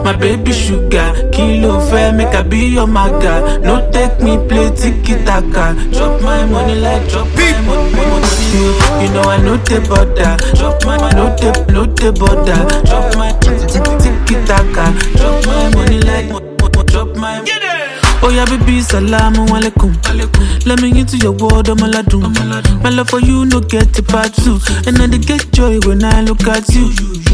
my baby sugar. Kilo fair, make I be your maga. No take me play tiki taka. Drop my money like drop my money. money. You know I know the border. Drop my no the no the border. Drop my tiki taka. Drop my money like mo- mo- drop my. Oh yeah, baby, salamu alaikum. Let me into your world, I'm aladun. My love for you, no get a part two. And I dey get joy when I look at you.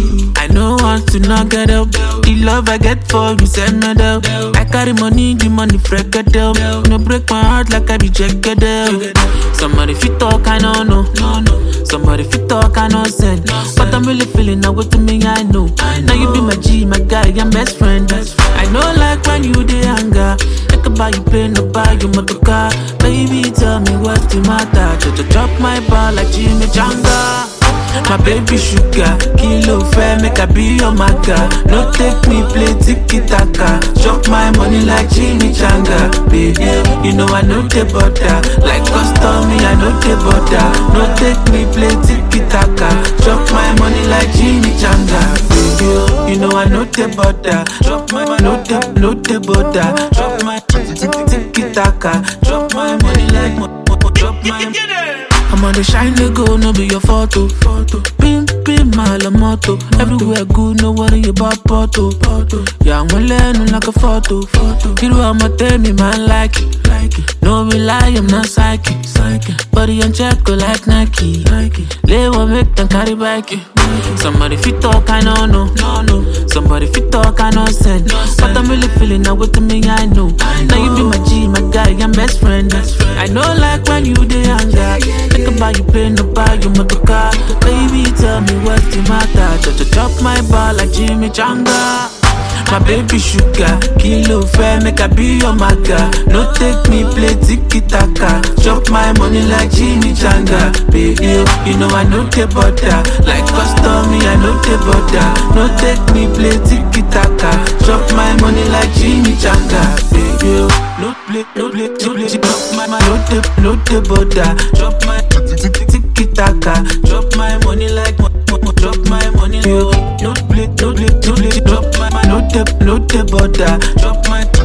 I know want to not get up. The love I get for you, send me down. I carry money, the money freak it up. No break my heart like I be jagged up. Somebody fit talk, I don't know. Somebody fit talk, I know send. But I'm really feeling now what to me, I know. Now you be my G, my guy, I'm best friend. I know like when you dey anger. I can buy you plane, no buy you motor car. Baby, tell me what's the matter. Just drop my ball like Jimmy Janga. My baby sugar, kilo fair, make I be your maga. No take me play tiki taka. Chop my money like Jimmy Changa. Baby, you know I know the butter. Like custom, me I know the butter. No take me play tiki taka. Chop my money like Jimmy Changa. Baby, you know I know the butter. Drop my no the no the butter. Drop my tiki taka. Drop my money like mo- mo- drop my. I'm on the shine they go, no be your photo. photo. Pim, pim, my la moto. Everywhere good, no worry about photo. photo. Yeah, I'm learning like a photo. photo. You know I'ma tell me, man, like it. Like it. No be lie, I'm not psychic. psychic. Body on check, go like Nike. Nike. Lay one make them carry back it. Somebody fit talk, I know, no. no, no. Somebody fit talk, I know, send. But I'm really feeling now with me, I know. Now you be my G, my guy, I'm best friend. I know, like when you dey anger. Think about you plane, no buy you motor car. Baby, tell me what's the matter. Just drop my ball like Jimmy Janga. My baby sugar, kilo fair, make I be your maga. No take me play tiki taka. Chop my money like Jimmy Janga. Baby, you know I know the butter. Like custom, me I know the butter. No take me play tiki taka. Chop my money like Jimmy Janga. Baby, no play, no play, no play. Chop my, my, no the, no the butter. Chop my tiki taka. Drop my money like mo- mo- mo- drop my money. No play, no play, no play. Drop my, my no the, no the butter. Drop my